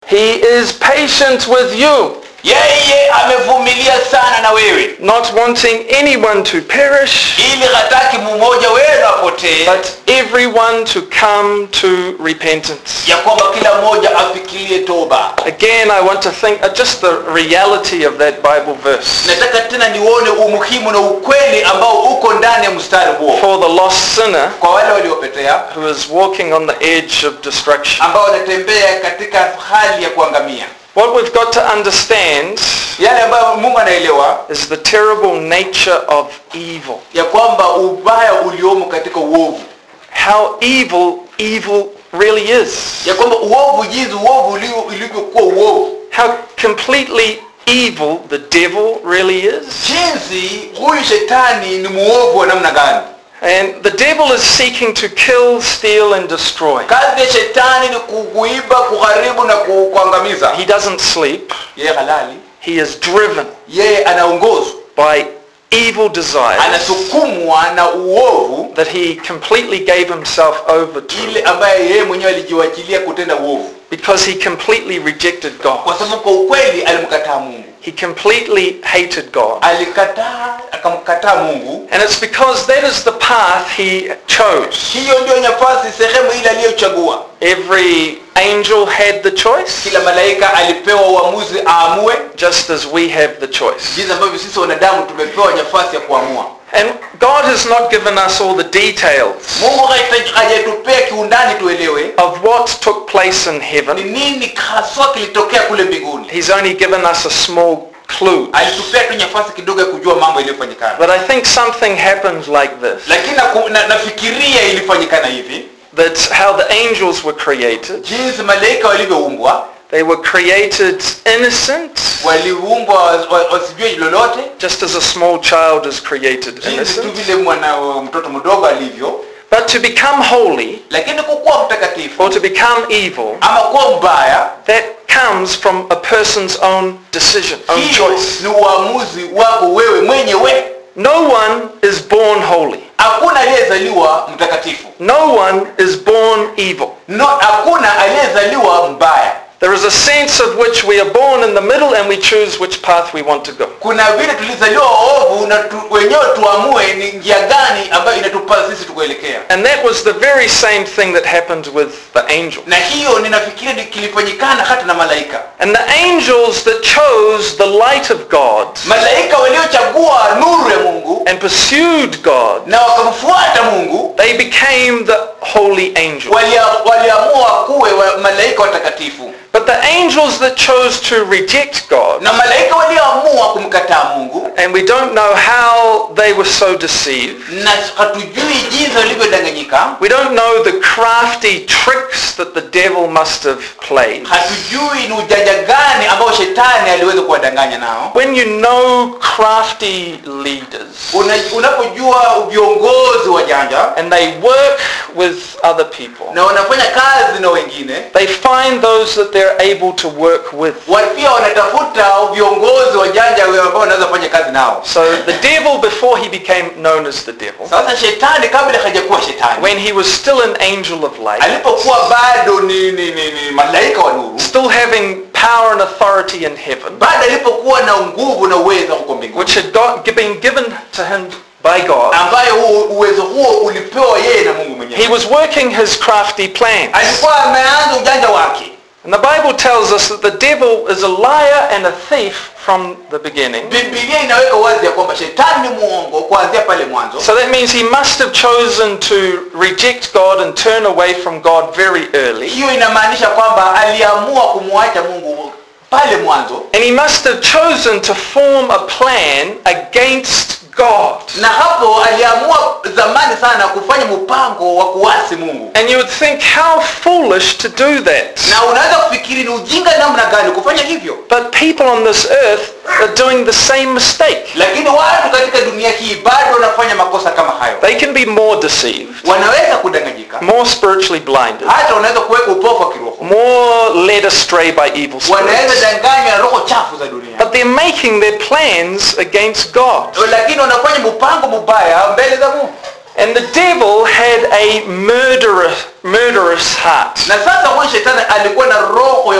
He is patient with you, yeye amevumilia sana na wewe not wanting anyone to perish, ili hataki mmoja wenu apotee but everyone to come to repentance. ya kwamba kila mmoja afikirie toba Again, I want to think uh, just the reality of that Bible verse. nataka tena nione umuhimu na ukweli ambao uko ndani ya mstari huo For the lost sinner kwa wale waliopetea who is walking on the edge of destruction. ambao wanatembea katika hali ya kuangamia What we've got to understand yale ambayo mungu anaelewa is the terrible nature of evil. ya kwamba ubaya uliomo katika uovu How evil evil really is. ya kwamba uovu jinsi uovu ulio- ulivyokuwa uovu How completely evil the devil really is. jinsi huyu shetani ni muovu wa namna gani And the devil is seeking to kill, steal and destroy. kazi ya shetani ni kuiba kuharibu na ku- kuangamiza He doesn't sleep. yeye halali He is driven yeye anaongozwa by evil desires anasukumwa na uovu that he completely gave himself over to ile ambaye yeye mwenyewe alijiwachilia kutenda uovu because he completely rejected kwa God. sababu kwa ukweli alimkataa mungu He completely hated God. alikataa akamkataa mungu And it's because that is the path he chose. hiyo ndio nafasi sehemu ile aliyochagua Every angel had the choice, kila malaika alipewa uamuzi aamue just as we have the choice. jinsi ambavyo sisi wanadamu tumepewa nafasi ya kuamua And God has not given us all the details mungu hajita- hajatupea kiundani tuelewe of what took place in ni heaven. nini haswa kilitokea kule mbinguni He's only given us a small clue. alitupea tu nafasi kidogo ya kujua mambo iliyofanyikana But I think something happens like this. lakini naku- na, nafikiria ilifanyikana hivi That's how the angels were created. jinsi malaika walivyoumbwa They were created innocent, waliumbwa wa- wa- wasijue lolote just as a small child is created jinsi tu innocent. vile mwana mtoto mdogo alivyo But to become holy lakini kukuwa mtakatifu or to become evil, ama kuwa mbaya that comes from a person's own decision, own hiyo choice. ni uamuzi wako wewe mwenyewe No one is born holy. hakuna aliyezaliwa mtakatifu No one is born evil. no hakuna aliyezaliwa mbaya There is a sense of which we are born in the middle and we choose which path we want to go. kuna vile tulizaliwa waovu na tu, wenyewe tuamue ni njia gani ambayo inatupasa sisi tukuelekea And that was the very same thing that happened with the angel. na hiyo ninafikiri ni kilifanyikana hata na malaika And the angels that chose the light of God malaika waliochagua nuru ya mungu and pursued God, na wakamfuata mungu they became the holy angels. walia- waliamua kuwe wa malaika watakatifu But the angels that chose to reject God, na malaika walioamua kumkataa mungu and we don't know how they were so deceived, na hatujui jinsi walivyodanganyika we don't know the crafty tricks that the devil must have played. hatujui ni ujanja gani ambao shetani aliweza kuwadanganya nao When you know crafty leaders Una, unapojua viongozi wa janja and they work with other people, na wanafanya kazi na wengine they find those that they're able to work with. wa- pia wanatafuta viongozi wa janja ambao wanaweza fanya kazi nao So the devil, before he became known as the devil, sasa shetani kabla hajakuwa shetani when he was still an angel of light, alipokuwa bado ni, ni, ni, ni malaika wa nuru still having power and authority in heaven, bado alipokuwa na nguvu na uwezo huko mbinguni which had got, been given to him by God, ambayo huo uwezo huo ulipewa yeye na mungu mwenyewe he was working his crafty plans. alikuwa ameanza ujanja wake And the Bible tells us that the devil is a liar and a thief from the beginning. bibilia inaweka wazi ya kwamba shetani ni muongo kuanzia pale mwanzo So that means he must have chosen to reject God and turn away from God very early. hiyo inamaanisha kwamba aliamua kumwacha mungu pale mwanzo And he must have chosen to form a plan against God. na hapo aliamua zamani sana kufanya mpango wa kuasi mungu And you would think how foolish to do that. na unaweza kufikiri ni ujinga namna gani kufanya hivyo But people on this earth are doing the same mistake. lakini watu katika dunia hii bado wanafanya makosa kama hayo They can be more deceived, wanaweza kudanganyika more spiritually blinded, hata wanaweza kuweka upofu wa kiroho more led astray by evil wanaweza spirits. danganywa na roho chafu za dunia But they're making their plans against God. lakini wanafanya mpango mubaya mbele za mungu And the devil had a murderous, murderous heart. na sasa huyu shetani alikuwa na roho ya uwaji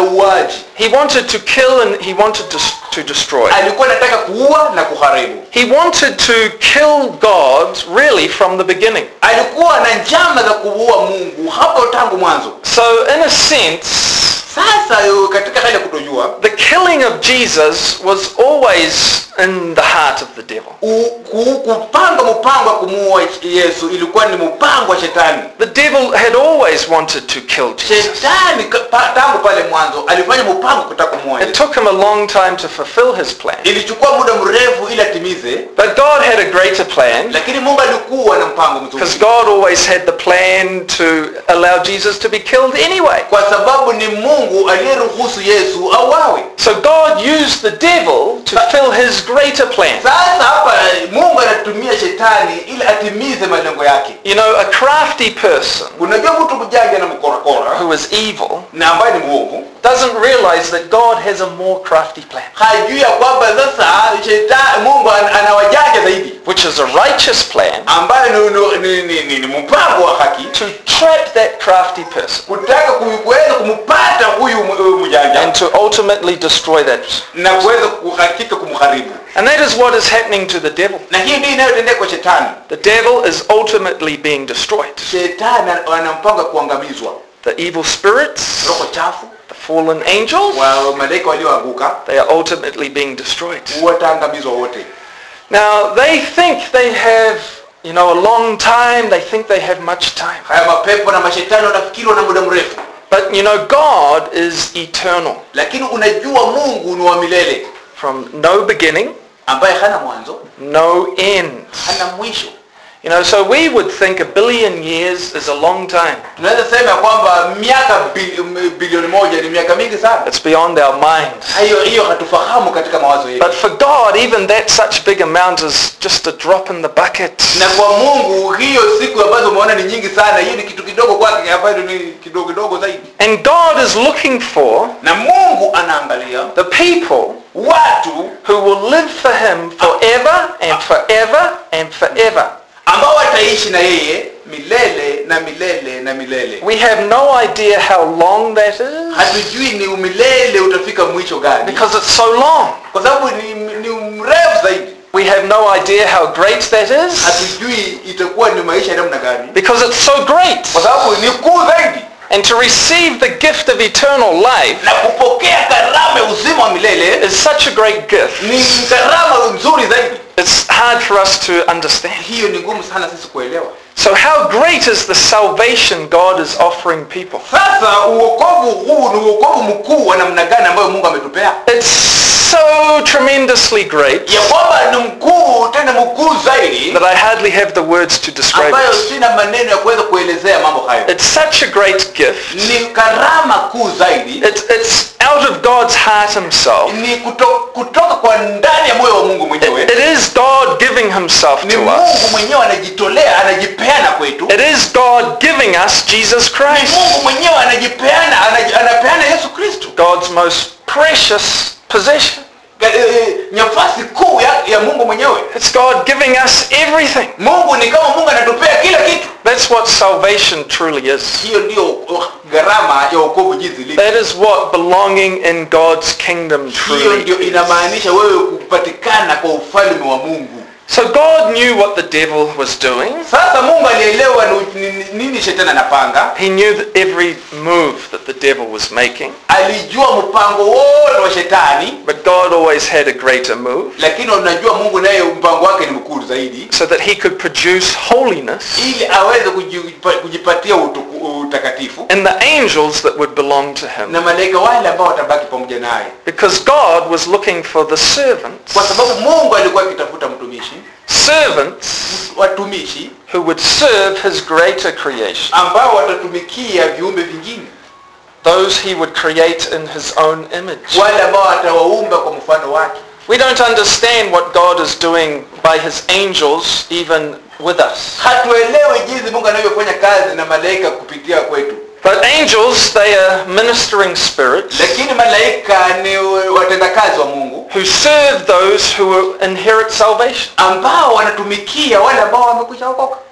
sharti He wanted to kill and he wanted to, to destroy. alikuwa anataka kuua na kuharibu He wanted to kill God really from the beginning. alikuwa na njama za kuua mungu hapo tangu mwanzo So in a sense, sasa yu- katika hali ya kutojua the killing of Jesus was always in the heart of the devil. u- ku- kupanga mpango wa kumuua yesu ilikuwa ni mpango wa shetani The devil had always wanted to kill Jesus. shetani ka- pa- tangu pale mwanzo alifanya mpango kutaka kumuua It yesu took him a long time to fulfill his plan. ilichukua muda mrefu ili atimize But God had a greater plan lakini mungu alikuwa na mpango because mzuri God always had the plan to allow Jesus to be killed anyway. kwa sababu ni mungu aliyeruhusu yesu auawe So God used the devil to fill his greater plan. sasa hapa mungu anatumia shetani ili atimize malengo yake You know, a crafty person unajua mtu mjanja na mkorakora who is evil na ambaye ni mwovu doesn't realize that God has a more crafty plan, hajui ya kwamba sasa shetani mungu an- ana wajanja zaidi which is a righteous plan ambayo ni, ni, ni, ni, ni mpango wa haki to trap that crafty person kutaka ku- kuweza kumpata huyu m- huyu mjanja and to ultimately destroy that. na kuweza kuhakika kumharibu And that is what is happening to the devil. na hii ndio inayotendeka kwa shetani The devil is ultimately being destroyed. shetani ana- ana mpango wa kuangamizwa The evil spirits, roho chafu the fallen angels, wa malaika walioanguka they are ultimately being destroyed. wataangamizwa wote Now, they think they have, you know, a long time. They think they have much time. haya mapepo na mashetani wanafikiri wana muda mrefu But, you know, God is eternal. lakini unajua mungu ni wa milele From no beginning, ambaye hana mwanzo no end. hana mwisho You know, so we would think a billion years is a long time. tunaweza sema ya kwamba miaka bi- m- bilioni moja ni miaka mingi sana It's beyond our minds. hiyo hiyo hatufahamu katika mawazo yetu But for God, even that such big amount is just a drop in the bucket. na kwa mungu hiyo siku ambazo umeona ni nyingi sana hiyo ni kitu kidogo kwake ambayo ni kidogo kidogo zaidi And God is looking for na mungu anaangalia the people watu who will live for him forever and forever and forever. ambao wataishi na yeye milele na milele na milele We have no idea how long that is hatujui ni umilele utafika mwisho gani because it's so long. kwa sababu ni, ni mrefu zaidi We have no idea how great that is hatujui itakuwa ni maisha ya namna gani because it's so great. kwa sababu ni kuu zaidi And to receive the gift of eternal life na kupokea karama ya uzima wa milele is such a great gift. ni karama nzuri zaidi It's hard for us to understand. hiyo ni ngumu sana sisi kuelewa So how great is the salvation God is offering people? sasa uokovu huu ni uokovu mkuu wa namna gani ambayo mungu ametupea It's so tremendously great ya kwamba ni mkuu tena mkuu zaidi that I hardly have the words to describe ambayo it. sina maneno ya kuweza kuelezea mambo hayo It's such a great gift. ni karama kuu zaidi It's, it's out of God's heart himself. ni kuto, kutoka kwa ndani ya moyo wa mungu It, mwenyewe it is God giving himself ni to mungu us. mwenyewe anajitolea anajipeana kwetu It is God giving us Jesus ni Christ, mungu mwenyewe anajipeana anaji- anapeana yesu kristo God's most precious possession. Ga- eh, nafasi kuu ya, ya mungu mwenyewe It's God giving us everything. mungu ni kama mungu anatupea kila kitu That's what salvation truly is. hiyo ndio uh, gharama ya wokovu jinsi ilivyo That is what belonging in God's kingdom hiyo truly ndio is. inamaanisha wewe kupatikana kwa ufalme wa mungu So God knew what the devil was doing. sasa mungu alielewa ni- ni- nini shetani anapanga He knew that every move that the devil was making. alijua mpango wote wa shetani But God always had a greater move lakini unajua mungu naye mpango wake ni mkuu zaidi so that he could produce holiness ili aweze kujipa- kujipatia utuku- utakatifu in the angels that would belong to him. na malaika wale ambao watabaki pamoja naye Because God was looking for the servants, kwa sababu mungu alikuwa akitafuta mtumishi servants watumishi who would serve his greater creation, ambao watatumikia viumbe vingine those he would create in his own image. wale ambao atawaumba kwa mfano wake We don't understand what God is doing by his angels even with us. hatuelewi jinsi mungu anavyofanya kazi na malaika kupitia kwetu But angels, they are ministering spirits lakini malaika ni watendakazi wa mungu who serve those who inherit salvation. ambao wanatumikia wale ambao wamekwisha okoka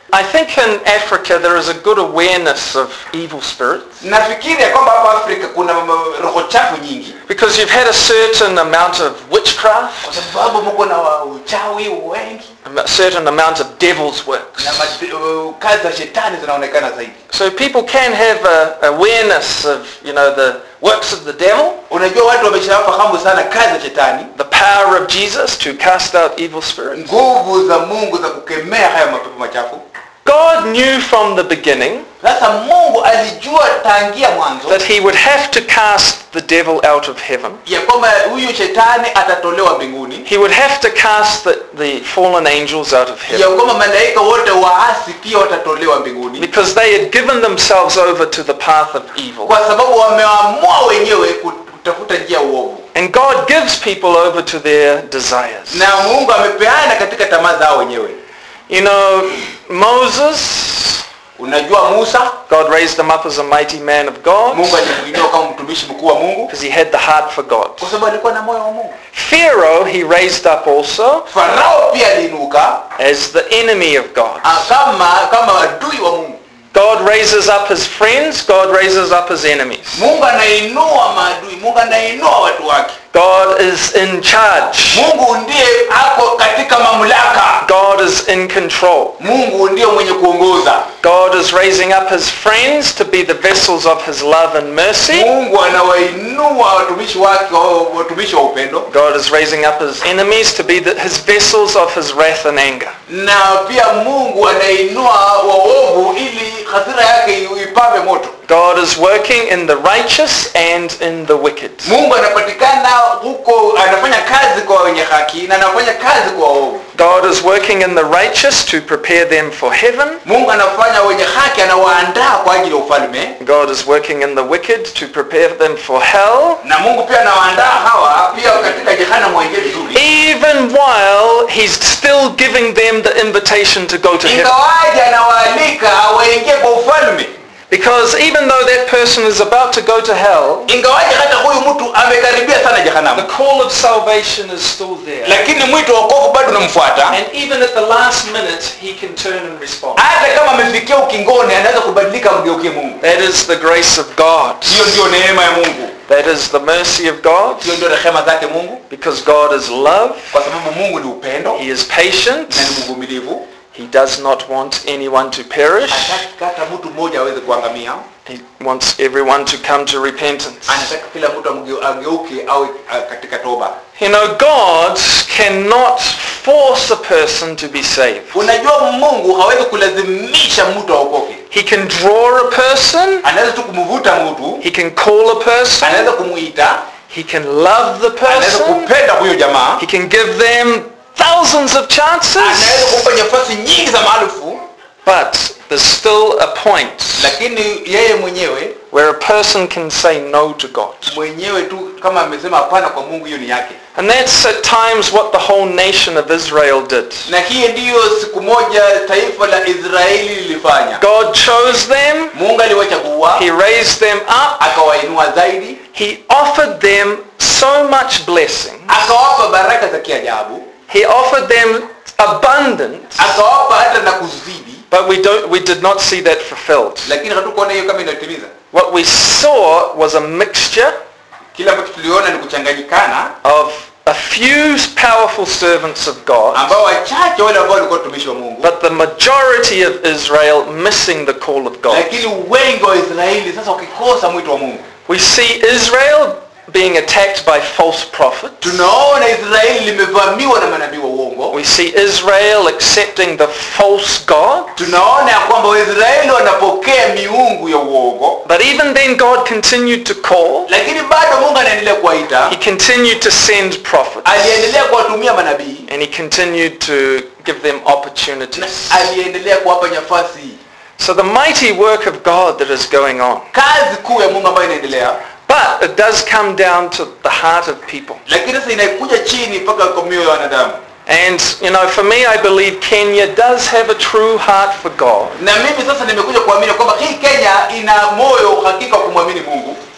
I think in Africa there is a good awareness of evil spirits nafikiri ya kwamba hapa afrika kuna m- roho chafu nyingi because you've had a certain amount of witchcraft, kwa sababu mko na wa- uchawi wengi a certain amount of devil's works. na mad- uh, kazi za shetani zinaonekana zaidi So people can have a awareness of, you know, the works of the devil, unajua watu wameshafahamu sana kazi za shetani the power of Jesus to cast out evil spirits. nguvu za mungu za kukemea haya mapepo machafu God knew from the beginning sasa mungu alijua tangia mwanzo that he would have to cast the devil out of heaven. ya kwamba huyu shetani atatolewa mbinguni He would have to cast the, the fallen angels out of ya heaven kwamba malaika wote waasi pia watatolewa mbinguni because they had given themselves over to the path of evil. kwa sababu wameamua wenyewe kutafuta njia ya uovu And God gives people over to their desires. na mungu amepeana katika tamaa zao wenyewe You know, Moses, unajua musa God raised him up as a mighty man of God mungu alimuinua kama mtumishi mkuu wa mungu because he had the heart for God. kwa sababu alikuwa na moyo wa mungu Pharaoh he raised up also farao pia aliinuka as the enemy of God. ah, kama kama adui wa mungu God raises up his friends, God raises up his enemies. mungu anainua maadui mungu anainua watu wake God is in charge. mungu ndiye ako katika mamlaka God is in control. mungu ndiye mwenye kuongoza God is raising up his friends to be the vessels of his love and mercy. mungu anawainua watumishi wake wa- watumishi wa upendo God is raising up his enemies to be the, his vessels of his wrath and anger. na pia mungu anainua waovu ili hasira yake ipambe moto God is working in the righteous and in the wicked. mungu anapatikana huko anafanya kazi kwa wenye haki na anafanya kazi kwa waovu God is working in the righteous to prepare them for heaven. mungu anafanya wenye haki anawaandaa kwa ajili ya ufalme God is working in the wicked to prepare them for hell. na mungu pia anawaandaa hawa pia katika jehanamu waingie vizuri Even while he's still giving them the invitation to go to heaven. ingawaji anawaalika waingie kwa ufalme Because even though that person is about to go to hell, ingawaji hata huyu mtu amekaribia sana the jehanamu call of salvation is still there. lakini mwito wa wokovu bado unamfuata And even at the last minute, he can turn and respond. hata kama amefikia ukingoni anaweza kubadilika mgeukie mungu That is the grace of God. hiyo ndio neema ya mungu That is the mercy of God. hiyo ndio rehema zake mungu Because God is love. kwa sababu mungu ni upendo He is patient. na ni mvumilivu He does not want anyone to perish. hataki hata mtu mmoja aweze kuangamia He wants everyone to come to repentance. anataka kila mtu amgeu- ageuke awe ah, katika toba You know, God cannot force a person to be saved. unajua mungu hawezi kulazimisha mtu aokoke He can draw a person. anaweza tu kumvuta mtu He can call a person. anaweza kumuita He can love the anaweza person. kupenda huyo jamaa He can give them thousands of anaweza chances. kumpa nafasi nyingi za maarufu But there's still a point lakini yeye mwenyewe where a person can say no to God. mwenyewe tu kama amesema hapana kwa mungu hiyo ni yake And that's at times what the whole nation of Israel did. na hii ndiyo siku moja taifa la israeli lilifanya God chose them. mungu aliwachagua He raised them up. akawainua zaidi He offered them so much blessing. akawapa baraka za kiajabu He offered them abundance. akawapa hata na kuzidi But we don't we did not see that fulfilled. lakini hatukuona hiyo kama inatimiza What we saw was a mixture kile ambacho tuliona ni kuchanganyikana of a few powerful servants of God, ambao wachache wale ambao walikuwa watumishi wa mungu but the majority of Israel missing the call of God. lakini wengi wa israeli sasa wakikosa mwito wa mungu We see Israel being attacked by false prophets. tunaona israeli limevamiwa na manabii wa uongo We see Israel accepting the false God. tunaona ya kwamba waisraeli wanapokea miungu ya uongo But even then God continued to call. lakini bado mungu anaendelea kuwaita He continued to send prophets. aliendelea kuwatumia manabii And he continued to give them na opportunities. aliendelea kuwapa nafasi So the mighty work of God that is going on. kazi kuu ya mungu ambayo inaendelea But it does come down to the heart of people. lakini sasa inakuja chini mpaka kwa mioyo ya wanadamu And, you know, for me, I believe Kenya does have a true heart for God. na mimi sasa nimekuja kuamini kwamba hii kenya ina moyo hakika wa kumwamini mungu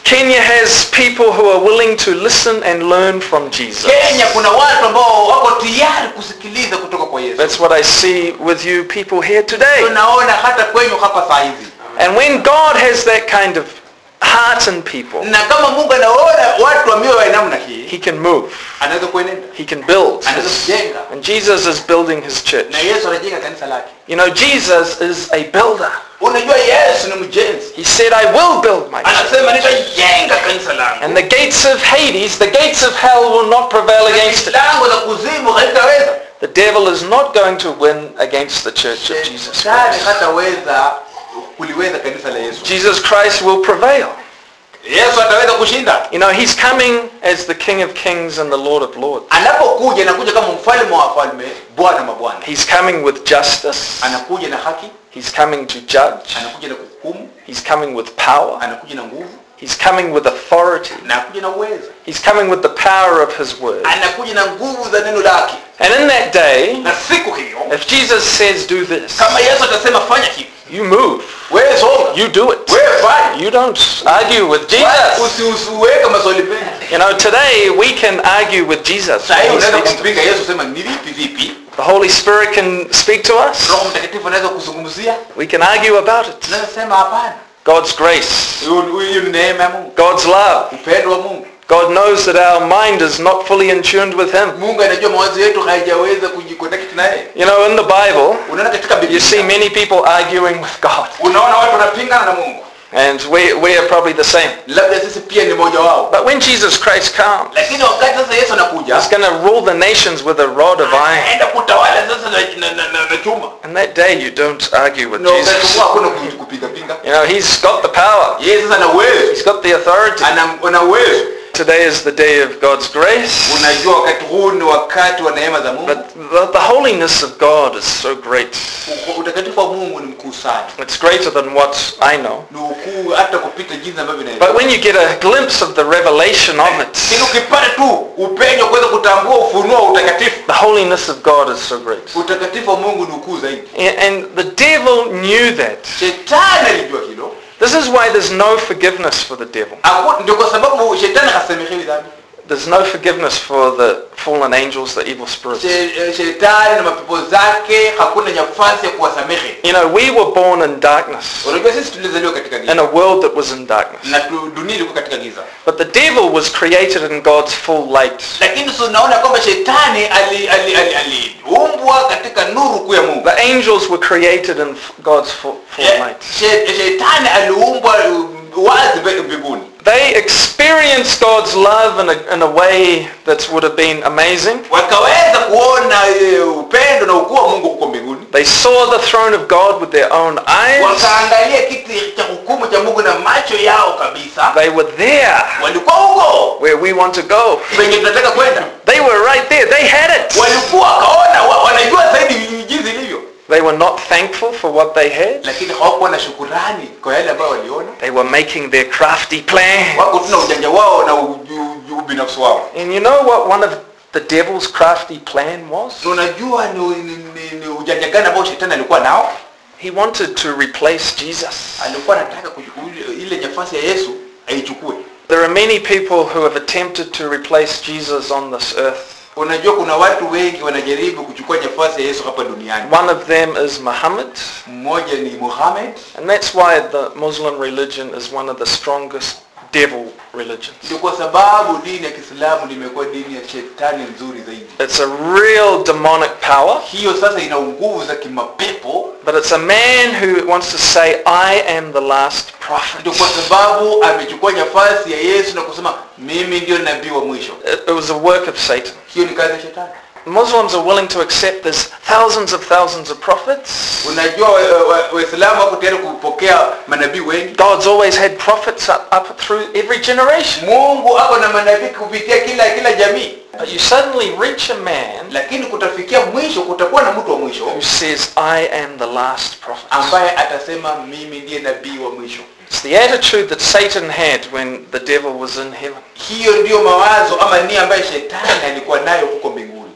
Kenya has people who are willing to listen and learn from Jesus. kenya kuna watu ambao wako tayari kusikiliza kutoka kwa yesu That's what I see with you people here today. tunaona hata kwenyu hapa saa hizi And when God has that kind of heart in people, na kama mungu anaona watu wa mioyo ya namna hii he can move. anaweza kuenenda He can build. anaweza kujenga And Jesus is building his church. na yesu anajenga kanisa lake You know, Jesus is a builder. unajua yesu ni mjenzi He said, I will build my church. anasema nitajenga kanisa langu And the gates of Hades, the gates of hell will not prevail against it. lango la kuzimu halitaweza The devil is not going to win against the church of Jesus shetani Christ. hataweza kuliweza kanisa la yesu Jesus Christ will prevail. yesu ataweza kushinda You know, he's coming as the King of Kings and the Lord of Lords. anapokuja anakuja kama mfalme wa wafalme bwana mabwana He's coming with justice. anakuja na haki He's coming to judge. anakuja na kuhukumu He's coming with power. anakuja na nguvu He's coming with authority. na anakuja na uwezo He's coming with the power of his word. anakuja na nguvu za neno lake And in that day, na siku hiyo if Jesus says do this, kama yesu atasema fanya hivi you move. wewe songa You do it. wewe fanya You don't argue with Wala Jesus. usi- usiweke maswali mengi You know, today we can argue with Jesus. saa hii when he unaweza speaks to- kumpinga yesu sema ni vipi vipi The Holy Spirit can speak to us. roho mtakatifu anaweza kuzungumzia We can argue about it. unaweza sema hapana God's grace, Hiyo- hiyo ni neema ya mungu God's love. upendo wa mungu God knows that our mind is not fully in tune with Him. mungu anajua mawazo yetu haijaweza kujiconnect naye You know, in the Bible, unaona katika you see biblia many people arguing with God. unaona watu wanapingana na mungu And we, we are probably the same. labda sisi pia ni mmoja wao But when Jesus Christ comes, lakini wakati sasa yesu anakuja He's going to rule the nations with a rod of iron. anaenda kutawala sasa na, na, na, na, na chuma And that day you don't argue with na wakati Jesus. huo hakuna ku- kupingapinga You know, He's got the power. yeye sasa ana uwezo He's got the authority. ana ana uwezo Today is the day of God's grace. unajua wakati huu ni wakati wa neema za mungu But the, the holiness of God is so great. U- utakatifu wa mungu ni mkuu sana It's greater than what I know. ni ukuu hata kupita jinsi ambavyo But inaeleza when you get a glimpse of the revelation of lakini it, ukipata tu upenyo kuweza kutambua ufunuo wa utakatifu the holiness of God is so great. utakatifu wa mungu ni ukuu zaidi And and the devil knew that. shetani alijua hilo This is why there's no forgiveness for the devil. Haku- ndio kwa sababu shetani hasamehewi dhambi There's no forgiveness for the fallen angels, the evil spirits. She- eh, shetani na mapepo zake hakuna nafasi ya kuwasamehe You know, we were born in darkness, unajua sisi tulizaliwa katika in giza a world that was in darkness. na tu- dunia ilikuwa katika giza But the devil was created in God's full light. lakini tunaona kwamba shetani aliumbwa ali, ali, aliumbwa katika nuru kuu ya mungu The angels were created in f- God's full, full She- light. she- shetani aliumbwa um, wazi mbe- mbinguni They experienced God's love in a, in a way that would have been amazing. wakaweza kuona eh, upendo na ukuu wa mungu huko mbinguni They saw the throne of God with their own eyes. wakaangalia kiti cha hukumu cha mungu na macho yao kabisa They were there walikuwa huko where we want to go. penye tunataka kwenda They were right there. They had it. walikuwa wakaona wa- wanajua zaidi jinsi ilivyo They were not thankful for what they had. lakini hawakuwa na shukurani kwa yale ambayo waliona They were making their crafty plan. wako tuna ujanja wao na uju- uju- ubinafsi wao And you know what one of the devil's crafty plan was? Na unajua ni, ni, ni, ni ujanja gani ambao shetani alikuwa nao He wanted to replace Jesus. alikuwa anataka kuchukua ile- ile nafasi ya yesu aichukue There are many people who have attempted to replace Jesus on this earth. unajua kuna watu wengi wanajaribu kuchukua nafasi ya yesu hapa duniani One of them is Muhammad. mmoja ni muhammad And that's why the Muslim religion is one of the strongest devil religions. ndio kwa sababu dini ya kiislamu limekuwa dini ya shetani nzuri zaidi It's a real demonic power, hiyo sasa ina nguvu za kimapepo but it's a man who wants to say, I am the last prophet. ndio kwa sababu amechukua nafasi ya yesu na kusema mimi ndio nabii wa mwisho It, it was a work of Satan. hiyo ni kazi ya shetani Muslims are willing to accept there's thousands of thousands of prophets. unajua waislamu wa, wa waislamu wako tayari kupokea manabii wengi God's always had prophets up, up through every generation. mungu ako na manabii kupitia kila kila jamii But you suddenly reach a man lakini kutafikia mwisho kutakuwa na mtu wa mwisho who says, I am the last prophet. ambaye atasema mimi ndiye nabii wa mwisho It's the attitude that Satan had when the devil was in heaven. hiyo ndiyo mawazo ama nia ambayo shetani alikuwa nayo huko mbinguni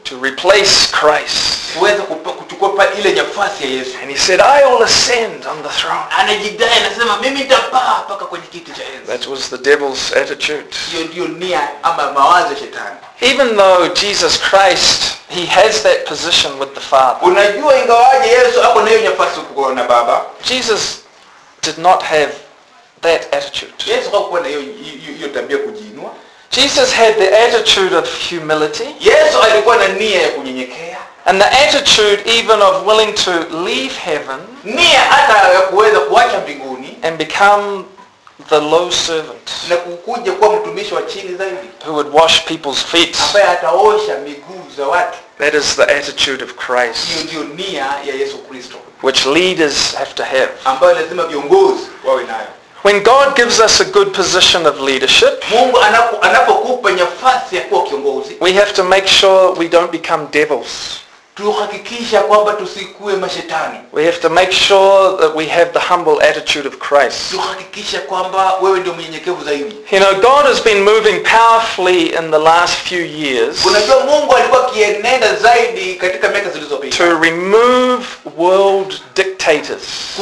to replace Christ. kuweza kupa- kuchukua pa ile nafasi ya yesu And he said, I will ascend on the throne. anajidai anasema mimi nitapaa mpaka kwenye kiti cha enzi That was the devil's attitude. hiyo ndiyo nia ama mawazo ya shetani Even though Jesus Christ, he has that position with the Father, unajua ingawaje yesu ako na hiyo nafasi kuwa na baba Jesus did not have that attitude. yesu hakuwa na hiyo hiyo- hiyo tabia kujiinua Jesus had the attitude of humility yesu alikuwa na nia ya kunyenyekea and the attitude even of willing to leave heaven nia hata ya kuweza kuacha mbinguni and become the low servant na kukuja kuwa mtumishi wa chini zaidi who would wash people's feet. ambaye ataosha miguu za watu That is the attitude of hiyo Christ, ndiyo nia ya yesu kristo which leaders have to have. ambayo lazima viongozi wawe nayo When God gives us a good position of leadership, mungu anapo- anapokupa nafasi ya kuwa kiongozi we have to make sure we don't become devils. tuhakikisha kwamba tusikue mashetani We have to make sure that we have the humble attitude of Christ. tuhakikisha kwamba wewe ndio mnyenyekevu zaidi You know, God has been moving powerfully in the last few years unajua mungu alikuwa akienenda zaidi katika miaka zilizopita to remove world dictators.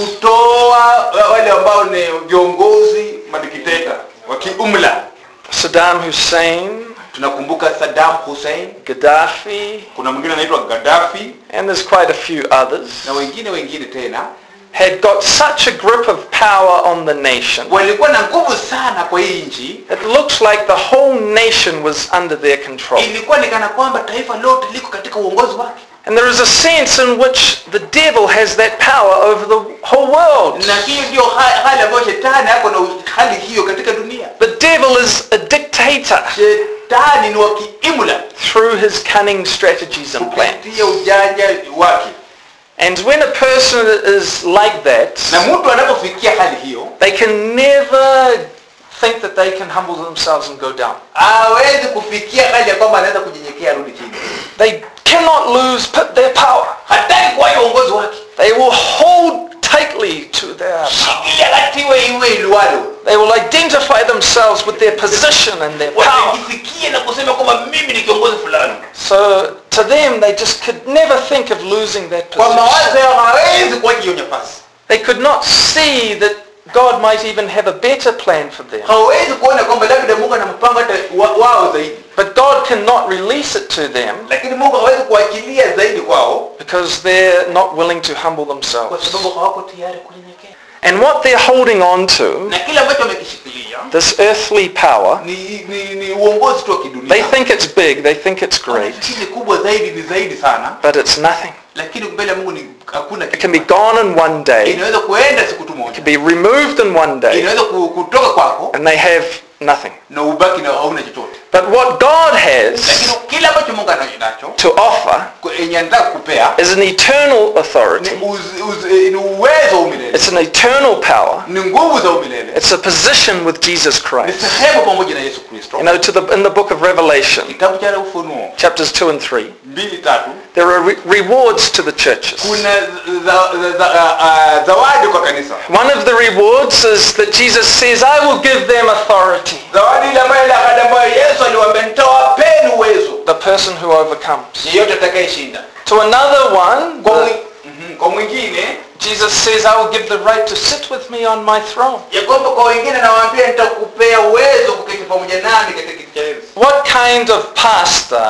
kutoa wale ambao ni viongozi madikteta wa kiumla Saddam Hussein, tunakumbuka saddam hussein Gaddafi, kuna mwingine anaitwa gaddafi and there's quite a few others, na wengine wengine tena had got such a grip of power on the nation. walikuwa na nguvu sana kwa hii nchi It looks like the whole nation was under their control. ilikuwa ni kana kwamba taifa lote liko katika uongozi wake And there is a sense in which the devil has that power over the whole world. na hiyo ndio ha- hali ambayo shetani ako na hali hiyo katika dunia The devil is a dictator shetani ni wa kiimla through his cunning strategies and plans. kupitia ujanja wake And when a person is like that, na mtu anapofikia hali hiyo they can never think that they can humble themselves and go down. hawezi kufikia hali ya kwamba anaweza kunyenyekea rudi chini They cannot lose p- their power. hataki kuwa uongozi wake They will hold tightly to their power. ili akatiwe iwe iliwalo They will identify themselves with their position and their power. wasijisikie na kusema kwamba mimi ni kiongozi fulani So to them, they just could never think of losing that kwa position. mawazo yao hawezi kuacha hiyo nafasi They could not see that God might even have a better plan for them. hawezi kuona kwamba labda mungu ana mpango hata wa- wao zaidi But God cannot release it to them lakini mungu hawezi kuachilia zaidi kwao because they're not willing to humble kwa themselves. sababu hawako tayari kunyenyekea And what they're holding on to, na kile ambacho wamekishikilia this earthly power, ni, ni, ni uongozi tu wa they kidunia think it's big, they think it's great, Wanafikiri kubwa zaidi ni zaidi sana but it's nothing. lakini mbele ya mungu ni hakuna It kitu can be gone in one day, it inaweza kuenda siku tu moja can be removed in one day, inaweza ku- kutoka kwako and they have nothing. na ubaki na hauna chochote But what God has lakini kile ambacho mungu anacho to offer ku- yenye anataka kupea is an eternal ni, authority. uz, uz, eh, ni uwezo wa umilele It's an eternal power. ni nguvu za umilele It's a position with Jesus ni Christ. sehemu pamoja na yesu kristo You know, to the, in the book of Revelation, kitabu cha ufunuo chapters 2 and 3, mbili tatu there are re- rewards to the churches. kuna za- za- za- ah, ah, zawadi kwa kanisa One of the rewards is that Jesus says, I will give them authority. zawadi ile ambayo ile ahadi ambayo yesu aliwaambia nitawapeni uwezo The person who overcomes. yeyote atakayeshinda To another one, kwa, the- mwi, Mhm, kwa mwingine Jesus says, I will give the right to sit with me on my throne. ya kwamba kwa wengine nawaambia nitakupea uwezo kuketi pamoja nami katika kiti cha enzi What kind of pastor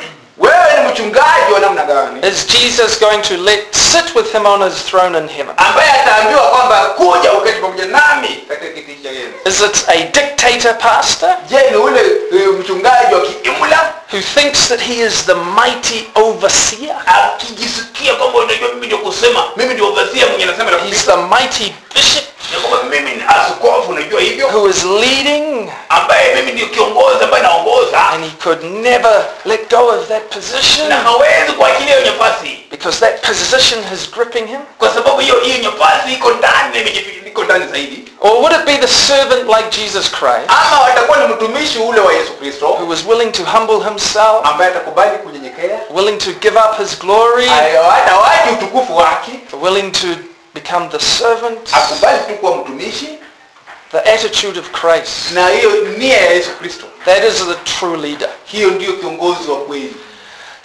wewe ni mchungaji wa namna gani is Jesus going to let sit with him on his throne in heaven? ambaye ataambiwa kwamba kuja uketi pamoja nami katika kiti cha enzi Is it a dictator pastor je ni ule eh, mchungaji wa kiimla who thinks that he is the mighty overseer? akijisikia kwamba unajua mimi ndio kusema mimi ndio overseer mwenye nasema na He's the mighty bishop ya kwamba mimi ni askofu unajua hivyo who is leading ambaye mimi ndio kiongozi ambaye naongoza and he could never let go of that position na hawezi kuachilia hiyo nafasi because that position is gripping him? kwa sababu hiyo hiyo nafasi iko ndani na imejificha- iko ndani zaidi Or would it be the servant like Jesus Christ ama watakuwa ni mtumishi ule wa yesu kristo who was willing to humble himself, ambaye atakubali kunyenyekea willing to give up his glory, hata waji utukufu wake willing to become the servant, akubali tu kuwa mtumishi the attitude of Christ? na hiyo nia ya yesu kristo That is the true leader. hiyo ndiyo kiongozi wa kweli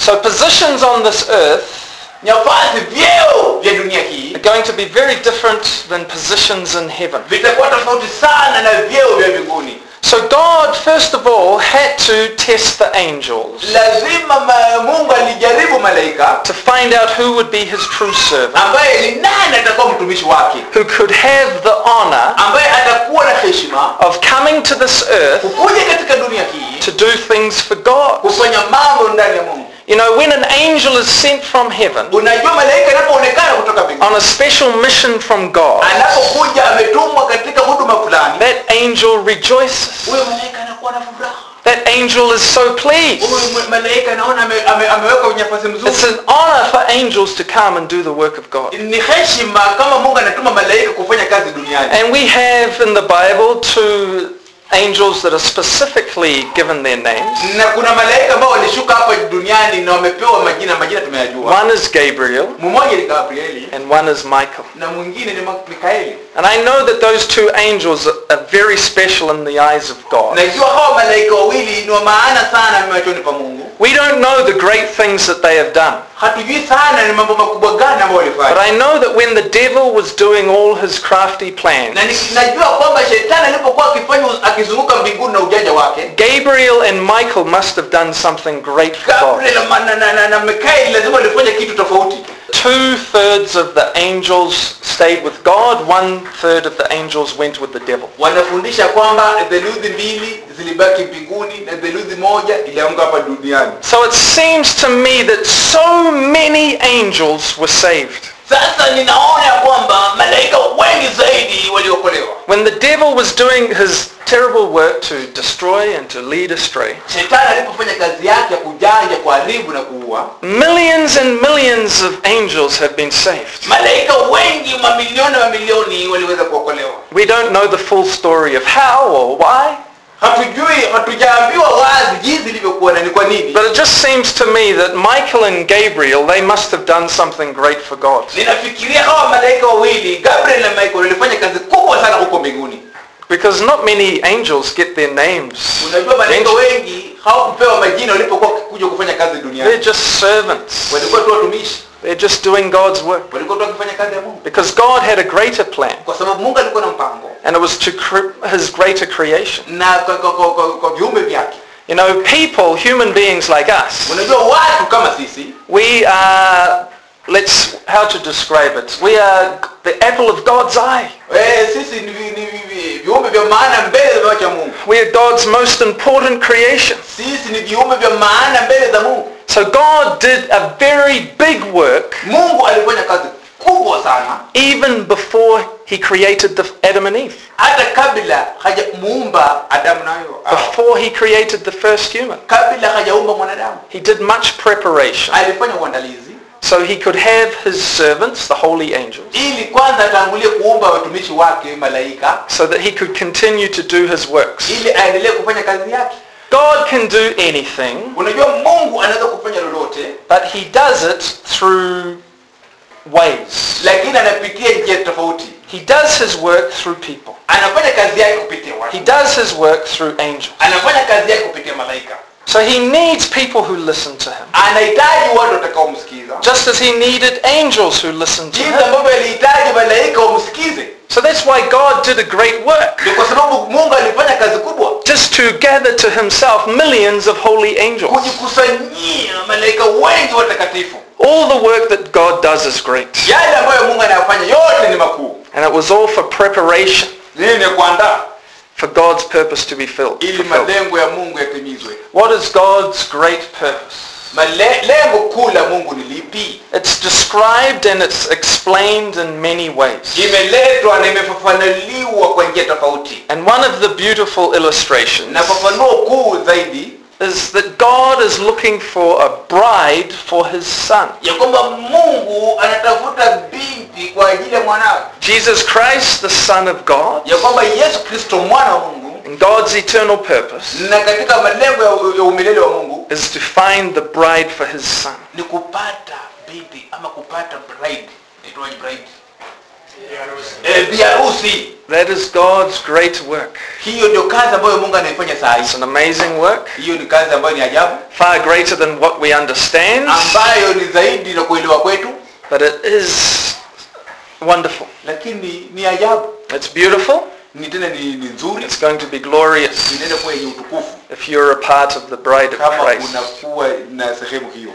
So positions on this earth nafasi vyeo vya dunia hii are going to be very different than positions in heaven. vitakuwa tofauti sana na vyeo vya mbinguni So God, first of all, had to test the angels lazima ma, mungu alijaribu malaika to find out who would be his true servant, ambaye ni nani atakuwa mtumishi wake who could have the honor ambaye atakuwa na heshima of coming to this earth kukuja katika dunia hii to do things for God. kufanya mambo ndani ya mungu You know, when an angel is sent from heaven unajua malaika anapoonekana kutoka mbinguni on a special mission from God, anapokuja ametumwa katika huduma fulani that angel rejoices. huyo malaika anakuwa na furaha That angel is so pleased. huyu ma- malaika anaona ame, ame, amewekwa kwenye nafasi It's mzuri an honor for angels to come and do the work of God. ni heshima kama mungu anatuma malaika kufanya kazi duniani And we have in the Bible two angels that are specifically given their names. na kuna malaika ambao walishuka hapa duniani na wamepewa majina majina tumeyajua One is Gabriel mmoja ni gabrieli and one is Michael. na mwingine ni Ma- mikaeli And I know that those two angels are very special in the eyes of God. najua hawa malaika wawili ni wa maana sana machoni pa mungu We don't know the great things that they have done. hatujui sana ni mambo makubwa gani ambayo But walifanya I know that when the devil was doing all his crafty plans, na ni- najua kwamba shetani alipokuwa akifanya akizunguka mbinguni na ujanja wake Gabriel and Michael must have done something great for God. gabriel na, na, na, na, na mikaeli lazima walifanya kitu tofauti Two thirds of the angels stayed with God, one third of the angels went with the devil. wanafundisha kwamba theluthi mbili zilibaki mbinguni na theluthi moja ilianguka hapa duniani So it seems to me that so many angels were saved. sasa ninaona ya kwamba malaika wengi zaidi waliokolewa When the devil was doing his terrible work to destroy and to lead astray, shetani alipofanya kazi yake ya kujanja kuharibu na kuua millions and millions of angels have been saved. malaika wengi mamilioni na mamilioni waliweza kuokolewa We don't know the full story of how or why, hatujui hatujaambiwa wazi jinsi ilivyokuwa na ni kwa nini but it just seems to me that Michael and Gabriel, they must have done something great for God. ninafikiria hawa malaika wawili gabriel na michael walifanya kazi kubwa sana huko mbinguni Because not many angels get their names. unajua malaika mentioned. wengi hawakupewa majina walipokuwa kuja kufanya kazi They're duniani just servants. walikuwa tu watumishi They're just doing God's work. walikuwa tu wakifanya kazi ya mungu Because God had a greater plan, kwa sababu mungu alikuwa na mpango and it was to cre- his greater creation. na kwa, kwa, kwa, kwa, kwa viumbe vyake You know, people, human beings like us, unajua watu kama sisi we are, let's, how to describe it? We are the apple of God's eye. eh, sisi ni, vi- ni vi- vi- viumbe vya maana mbele za macho ya mungu We are God's most important creation. sisi ni viumbe vya maana mbele za mungu So God did a very big work mungu alifanya kazi kubwa sana even before he created the Adam and Eve, hata kabla hajamuumba adamu nayo Hawa. before he created the first human. kabla hajaumba mwanadamu He did much preparation alifanya uandalizi so he could have his servants, the holy angels, ili kwanza atangulie kuumba watumishi wake malaika so that he could continue to do his works. ili aendelee kufanya kazi yake God can do anything, unajua mungu anaweza kufanya lolote but he does it through ways. lakini anapitia njia tofauti He does his work through people. anafanya kazi yake kupitia watu He does his work through angels. anafanya kazi yake kupitia malaika So he needs people who listen to him. anahitaji watu watakaomsikiza Just as he needed angels who listened to jinsi him. ambavyo alihitaji malaika wamsikize So that's why God did a great work. ni kwa sababu mungu alifanya kazi kubwa Just to gather to himself millions of holy angels. kujikusanyia malaika wengi watakatifu All the work that God does is great. yale ambayo mungu anayafanya yote ni makuu And it was all for preparation nini ni kuandaa for God's purpose to be filled. ili fulfilled. malengo ya mungu yatimizwe What is God's great purpose? Male, lengo kuu la mungu ni lipi It's described and it's explained in many ways. imeletwa na imefafanuliwa kwa njia tofauti And one of the beautiful illustrations na fafanuo kuu zaidi is that God is looking for a bride for his son. ya kwamba mungu anatafuta binti kwa ajili ya mwanawe Jesus Christ, the Son of God, ya kwamba yesu kristo mwana wa mungu in God's eternal purpose na katika malengo ya, ya umilele wa mungu is to find the bride for his son. ni kupata binti ama kupata bride Inaitwaje bride eh, biharusi That is God's great work. hiyo ndio kazi ambayo mungu anaifanya saa It's hii an amazing work, hiyo ni kazi ambayo ni ajabu far greater than what we understand, ambayo ni zaidi na kuelewa kwetu but it is wonderful. lakini ni ajabu It's beautiful. ni tena ni, ni nzuri It's going to be glorious inaenda kuwa yenye utukufu if you're a part of the bride of kama Christ. unakuwa na sehemu hiyo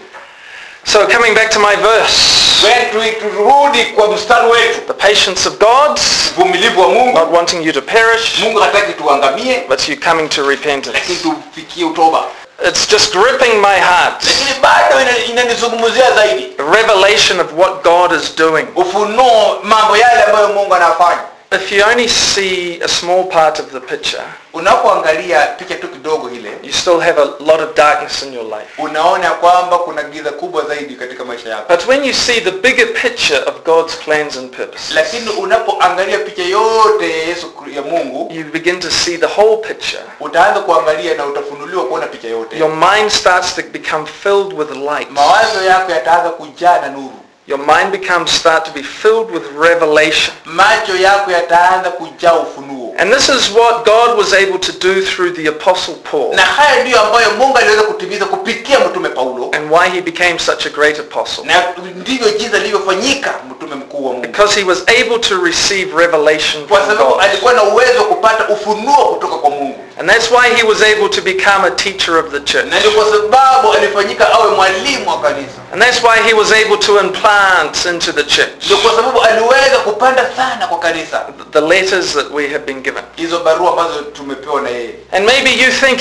So coming back to my verse, Wetu- turudi kwa mstari wetu the patience of God, uvumilivu wa mungu not wanting you to perish, mungu hataki tuangamie but you coming to repentance. lakini tufikie utoba It's just gripping my heart. lakini bado ina- inanizungumzia zaidi A revelation of what God is doing. ufunuo mambo yale ambayo mungu anafanya If you only see a small part of the picture, unapoangalia picha tu kidogo ile you still have a lot of darkness in your life. unaona kwamba kuna giza kubwa zaidi katika maisha yako But when you see the bigger picture of God's plans and purpose, lakini unapoangalia picha yote ya yesu ya mungu you begin to see the whole picture. utaanza kuangalia na utafunuliwa kuona picha yote Your mind starts to become filled with light. mawazo yako yataanza kujaa na nuru Your mind becomes start to be filled with revelation. macho yako yataanza kujaa ufunuo And this is what God was able to do through the apostle Paul na haya ndiyo ambayo mungu aliweza kutimiza kupitia mtume paulo and why he became such a great apostle. na ndivyo jinsi alivyofanyika mtume mkuu wa mungu Because he was able to receive revelation kwa from sababu God. alikuwa na uwezo wa kupata ufunuo kutoka kwa mungu And that's why he was able to become a teacher of the church. na ndio kwa sababu alifanyika awe mwalimu wa kanisa And that's why he was able to implant into the church ndio kwa sababu aliweza kupanda sana kwa kanisa the letters that we have been given. hizo barua ambazo tumepewa na yeye And maybe you think,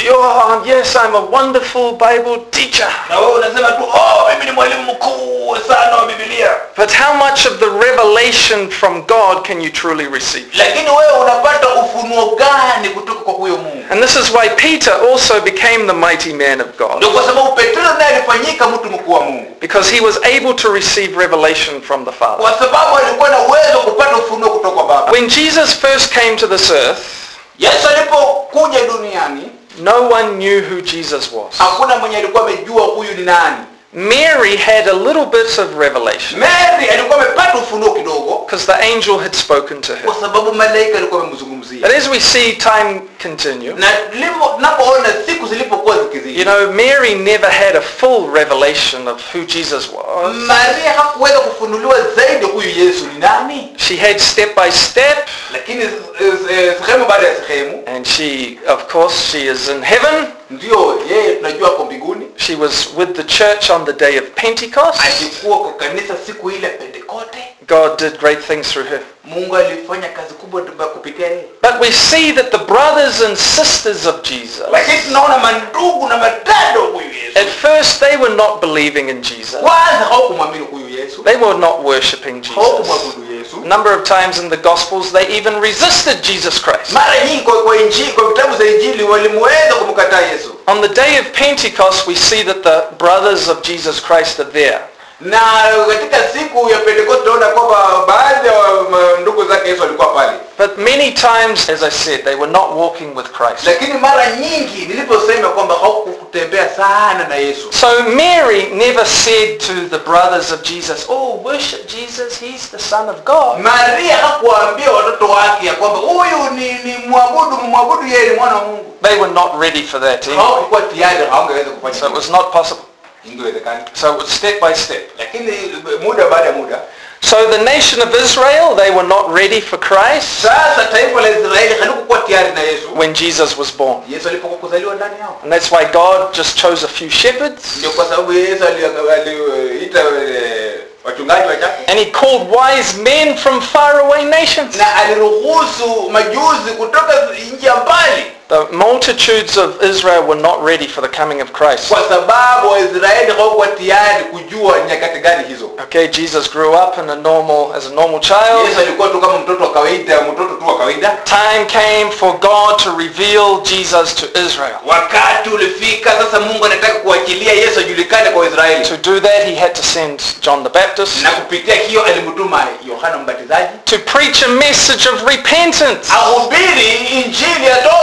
oh, yes, I'm a wonderful Bible teacher. na wewe unasema tu oh mimi ni mwalimu mkuu sana wa bibilia But how much of the revelation from God can you truly receive? lakini wewe unapata ufunuo gani kutoka kwa huyo mungu And this is why Peter also became the mighty man of God. ndio kwa sababu petro naye alifanyika mtu mkuu wa mungu Because he was able to receive revelation from the Father. kwa sababu alikuwa na uwezo wa kupata ufunuo kutoka kwa baba When Jesus first came to this earth, yesu alipokuja duniani no one knew who Jesus was. hakuna mwenye alikuwa amejua huyu ni nani Mary had a little bit of revelation mary alikuwa amepata ufunuo kidogo because the angel had spoken to her. kwa sababu malaika alikuwa amemzungumzia But as we see time continue, na lipo- napoona siku zilipokuwa zikizidi you know, Mary never had a full revelation of who Jesus was. maria hakuweza kufunuliwa zaidi huyu yesu ni nani She had step by step, lakini eh, eh, sehemu baada ya sehemu and she, of course, she is in heaven. ndio yeye tunajua hapo mbinguni She was with the church on the day of Pentecost. alikuwa kwa kanisa siku ile pentekote God did great things through her. mungu alifanya kazi kubwa tu kupitia yeye But we see that the brothers and sisters of Jesus, lakini tunaona mandugu na madada wa huyu yesu at first they were not believing in Jesus. kwanza hawakumwamini huyu yesu They were not worshipping Jesus. hawakumwabudu yesu A number of times in the Gospels they even resisted Jesus Christ. mara nyingi kwa, kwa injili kwa vitabu za injili walimweza kumkataa yesu On the day of Pentecost we see that the brothers of Jesus Christ are there. na katika siku ya pentekoste tunaona kwamba baadhi ya wa- ndugu zake yesu walikuwa pale But many times, as I said, they were not walking with Christ. lakini mara nyingi niliposema kwamba hawakutembea sana na yesu So Mary never said to the brothers of Jesus, oh, worship Jesus, he's the Son of God. maria hakuwaambia watoto wake ya kwamba huyu ni, ni mwabudu mwabudu yeye ni mwana wa mungu They were not ready for that anyway. hawakuwa tayari hawangeweza kufanya So it hivyo. was not possible. ingewezekana So it was step by step. lakini muda baada ya muda So the nation of Israel, they were not ready for Christ sasa taifa la israeli halikukuwa tayari na yesu when Jesus was born. yesu alipokuwa kuzaliwa ndani yao And that's why God just chose a few shepherds ndio kwa sababu yesu ali- aliita eh, wachungaji wachache and he called wise men from faraway nations. na aliruhusu majuzi kutoka nchi ya mbali The multitudes of Israel were not ready for the coming of Christ. kwa sababu waisraeli hawakuwa tayari kujua nyakati gani hizo Okay, Jesus grew up in a normal, as a normal yesu child. alikuwa tu kama mtoto wa kawaida mtoto tu wa kawaida Time came for God to reveal Jesus to Israel. wakati ulifika sasa mungu anataka kuachilia yesu ajulikane kwa israeli To do that, he had to send John the Baptist na kupitia hiyo alimtuma yohana mbatizaji to preach a message of repentance. ahubiri injili ya toba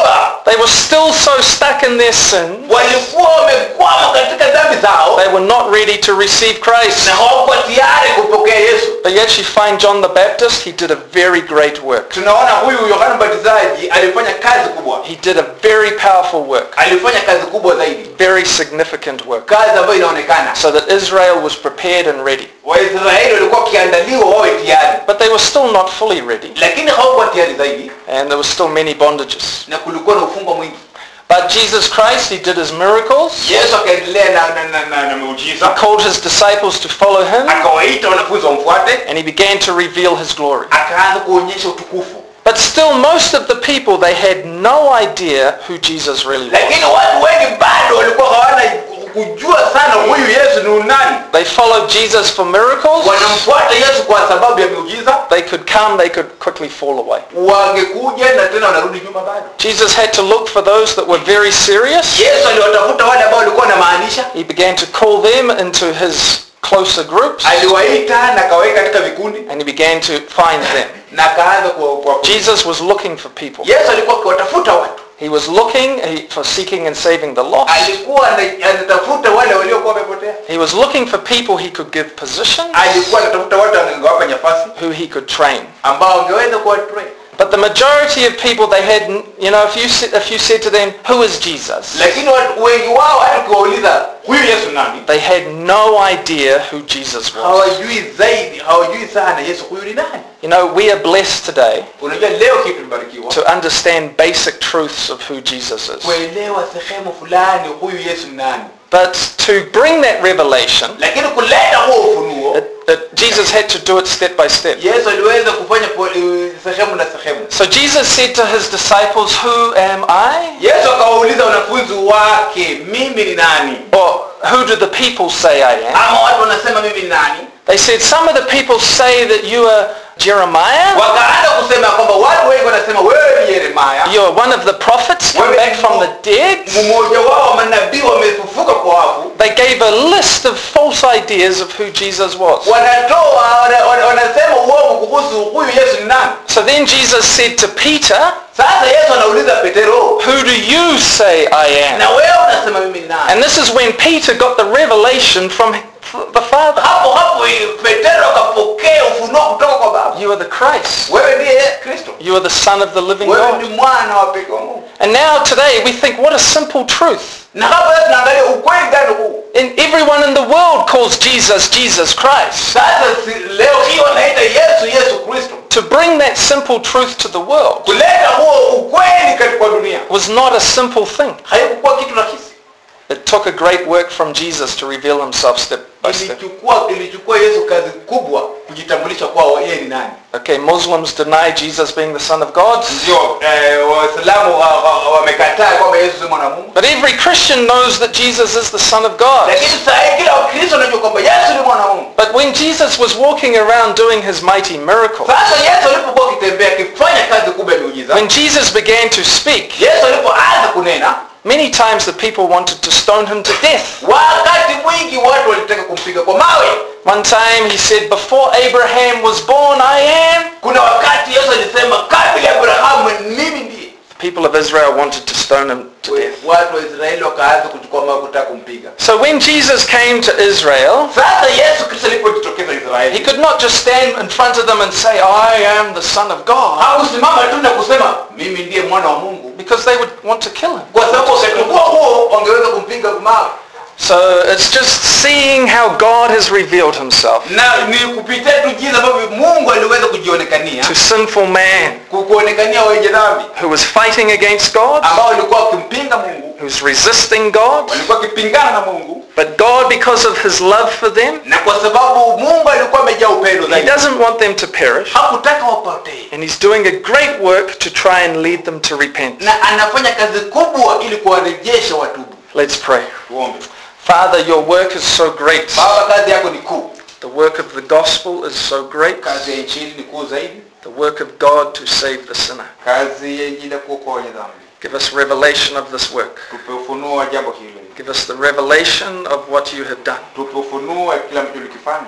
They were still so stuck in their sin, walikuwa wamekwama katika dhambi zao they were not ready to receive Christ. na hawakuwa tayari kupokea yesu But yet you find John the Baptist, he did a very great work. tunaona huyu yohana mbatizaji alifanya kazi kubwa He did a very powerful work, alifanya kazi kubwa zaidi very significant work, kazi ambayo inaonekana so that Israel was prepared and ready. waisraeli walikuwa wakiandaliwa wawe tayari But they were still not fully ready, lakini hawakuwa tayari zaidi and there were still many bondages. na kulikuwa na ufungwa mwingi But Jesus Christ, he did his miracles, yesu akaendelea na, na, na, na, na miujiza called his disciples to follow him, akawaita wanafunzi wamfuate and he began to reveal his glory. akaanza kuonyesha utukufu But still, most of the people, they had no idea who Jesus really was. lakini watu wengi bado walikuwa hawana kujua sana huyu yesu ni nani They followed Jesus for miracles. wanamfuata yesu kwa sababu ya miujiza They could come, they could quickly fall away. wangekuja na tena wanarudi nyuma bado Jesus had to look for those that were very serious. yesu aliwatafuta wale ambao walikuwa wanamaanisha He began to call them into his closer groups, aliwaita na akaweka katika vikundi and he began to find them. na akaanza kuwa- kuwa- Jesus was looking for people. yesu alikuwa akiwatafuta watu He was looking he- for seeking and saving the lost. alikuwa ana- anatafuta wale waliokuwa wamepotea He was looking for people he could give positions, alikuwa anatafuta watu angewapa nafasi who he could train. ambao angeweza kuwa train But the majority of people, they had, you know, if you, sa- if you said to them, who is Jesus? lakini watu wengi wao hata ukiwauliza huyu yesu nani They had no idea who Jesus was. hawajui zaidi hawajui sana yesu huyu ni nani You know, we are blessed today unajua leo kitu tumebarikiwa to understand basic truths of who Jesus is. kuelewa sehemu fulani huyu yesu ni nani But to bring that revelation, lakini kuleta huo ufunuo it, it, Jesus had to do it step by step. yesu aliweza kufanya po- eh, sehemu na sehemu So Jesus said to his disciples, who am I? yesu akawauliza wanafunzi wake mimi ni nani Or who do the people say I am? ama watu wanasema mimi ni nani They said, some of the people say that you are Jeremiah, wakaanza kusema kwamba watu wengi wanasema wewe ni yeremaya you are one of the prophets come back from the dead. mmoja wao wa manabii wamefufuka kwa wafu They gave a list of false ideas of who Jesus was. wanatoa wana- wana- wanasema uongo kuhusu huyu yesu ni nani So then Jesus said to Peter, sasa yesu anauliza petero who do you say I am? na wewe unasema mimi ni nani And this is when Peter got the revelation from the Father. hapo hapo petero akapokea ufunuo kutoka kwa baba You are the Christ. wewe ndiye kristo You are the Son of the living wewe God. ni mwana wa pekee wa mungu And now today we think, what a simple truth. na hapa sasa tunaangalia ukweli gani huu And everyone in the world calls Jesus, Jesus Christ. sasa si, leo hii wanaita yesu yesu kristo To bring that simple truth to the world kuleta huo ukweli katika dunia was not a simple thing. haikukuwa kitu rahisi It took a great work from Jesus to reveal himself step by step. ilichukua ilichukua yesu kazi kubwa kujitambulisha kwao yeye ni nani Okay, Muslims deny Jesus being the Son of God. ndio eh, waislamu wa- wa- wamekataa kwamba yesu si mwana wa mungu But every Christian knows that Jesus is the Son of God. lakini saa hii kila wakristo anajua kwamba yesu ni mwana wa mungu But when Jesus was walking around doing his mighty miracles, sasa yesu alipokuwa akitembea akifanya kazi kubwa ya miujiza when Jesus began to speak, yesu alipoanza kunena many times the people wanted to stone him to death. wakati mwingi watu walitaka kumpiga kwa mawe One time he said, before Abraham was born, I am. kuna wakati yesu alisema kabla ya abrahamu mimi ndiye The people of Israel wanted to stone him to death. watu wa israeli wakaanza kuchukua mawe kutaka kumpiga So when Jesus came to Israel, sasa yesu kristo alipojitokeza he israeli could not just stand in front of them and say, I am the Son of God, hakusimama tu na kusema mimi ndiye mwana wa mungu because they would want to kill him. kwa sababu wakati huo huo wangeweza kumpiga mawe So it's just seeing how God has revealed himself na ni kupitia tu jinsi ambavyo mungu aliweza kujionekania to sinful man ku- kuonekania wenye dhambi who was fighting against God, ambao walikuwa wakimpinga mungu who's resisting God. walikuwa wakipingana na mungu But God, because of his love for them, na kwa sababu mungu alikuwa amejaa upendo he zaidi doesn't want them to perish. hakutaka wapotee And he's doing a great work to try and lead them to repent. na anafanya kazi kubwa ili kuwarejesha watubu Let's pray. tuombe Father, your work is so great. baba kazi yako ni kuu The work of the gospel is so great. kazi ya injili ni kuu zaidi The work of God to save the sinner. kazi ya injili ya kuokoa wenye dhambi Give us revelation of this work. tupe ufunuo wa jambo hili Give us the revelation of what you have done. tupe ufunuo wa kila mtu ulikifanya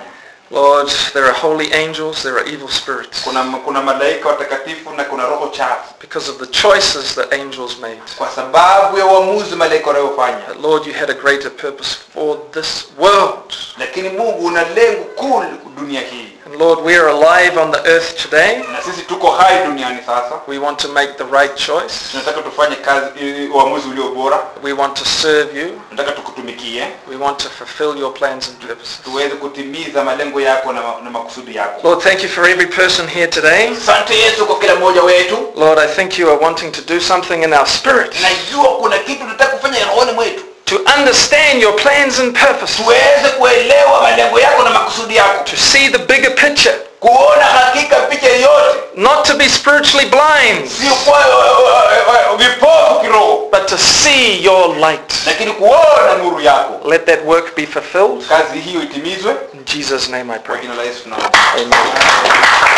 Lord, there are holy angels, there are evil spirits. kuna kuna malaika watakatifu na kuna roho chafu Because of the choices that angels made. kwa sababu ya uamuzi malaika wanayofanya But Lord, you had a greater purpose for this world. lakini mungu una lengo kuu dunia hii And Lord, we are alive on the earth today. na sisi tuko hai duniani sasa We want to make the right choice. tunataka tufanye kazi i- uamuzi ulio bora We want to serve you. tunataka tukutumikie We want to fulfill your plans and purposes. tuweze kutimiza malengo yako na, ma- na makusudi yako Lord, thank you for every person here today. asante yesu kwa kila mmoja wetu Lord, I think you are wanting to do something in our spirit najua kuna kitu tunataka kufanya rohoni mwetu to understand your plans and purposes, tuweze kuelewa malengo yako na makusudi yako to see the bigger picture, kuona hakika picha yote not to be spiritually blind, sio kuwa uh, uh, uh, vipofu kiroho but to see your light. lakini kuona nuru yako Let that work be fulfilled. kazi hiyo itimizwe In Jesus' name I kwa pray. jina la yesu tunaomba Amen.